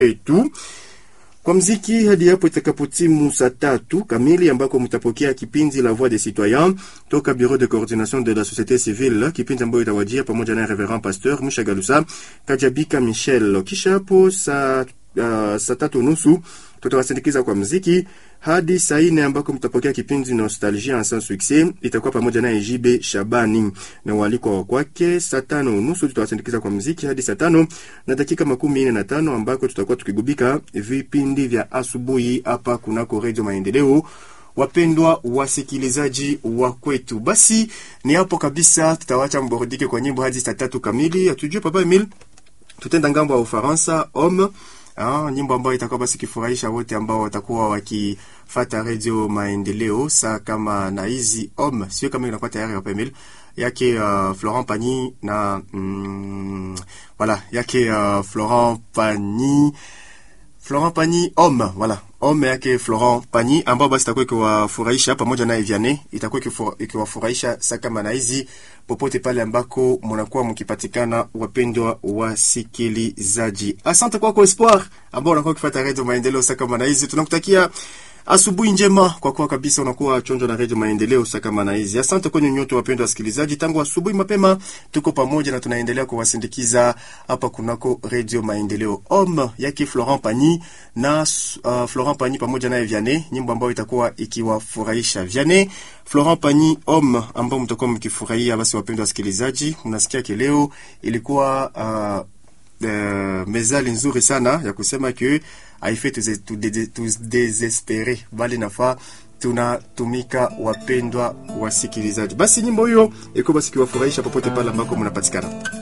yetu kwa mziki hadi hapo itakapotimu saa tatu kamili ambako mtapokea kipindi la Voix des Citoyens toka Bureau de Coordination de la Société Civile, kipindi ambayo itawajia pamoja na Reverend Pasteur Mshagalusa Kajabika Michel. Kisha hapo saa uh, saa tatu nusu tutawasindikiza kwa mziki hadi saa nne ambako mtapokea kipindi Nostalgie en sans succès, itakuwa pamoja na Ejibe Shabani na waliko wa kwake. Saa tano nusu tutawasindikiza kwa mziki hadi saa tano na dakika makumi nne na tano ambako tutakuwa tukigubika vipindi vya asubuhi hapa kunako Redio Maendeleo. Wapendwa wasikilizaji wa kwetu, basi ni hapo kabisa, tutawacha mborudike kwa nyimbo hadi saa tatu kamili. Hatujue Papa Emil, tutenda ngambo ya Ufaransa homme Ah, nyimbo ambayo itakuwa basi kifurahisha wote ambao watakuwa wakifata Radio Maendeleo saa kama na hizi om sio kama inakuwa tayari hapa Emil yake uh, Florent Pagny na mm, voilà yake uh, Florent Pagny Florent Pagny homme voilà homme yake Florent Pagny ambao basi itakuwa ikiwafurahisha pamoja na Eviane, itakuwa ikiwafurahisha saa kama na hizi popote pale ambako mnakuwa mkipatikana, wapendwa wasikilizaji. Asante kwako Espoir ambao unakuwa ukifuata Radio Maendeleo saa kama na hizi, tunakutakia asubuhi njema kwa kuwa kabisa unakuwa chonjo na Radio Maendeleo saa kama na hizi. Asante kwenye nyote wapendwa wasikilizaji, tangu asubuhi mapema tuko pamoja na tunaendelea kuwasindikiza hapa kunako Radio Maendeleo. Homme yake Florent Pagny na uh, Florent Pagny pamoja na Vianney, nyimbo ambayo itakuwa ikiwafurahisha Vianney Florent Pagny homme ambao mtakuwa mkifurahia. Basi wapendwa wasikilizaji, mnasikia kileo ilikuwa uh, Uh, mezali nzuri sana ya kusema ke haife tudesespere bali nafaa tunatumika, wapendwa wasikilizaji. Basi nyimbo hiyo iko basi kiwafurahisha popote pale ambako mnapatikana.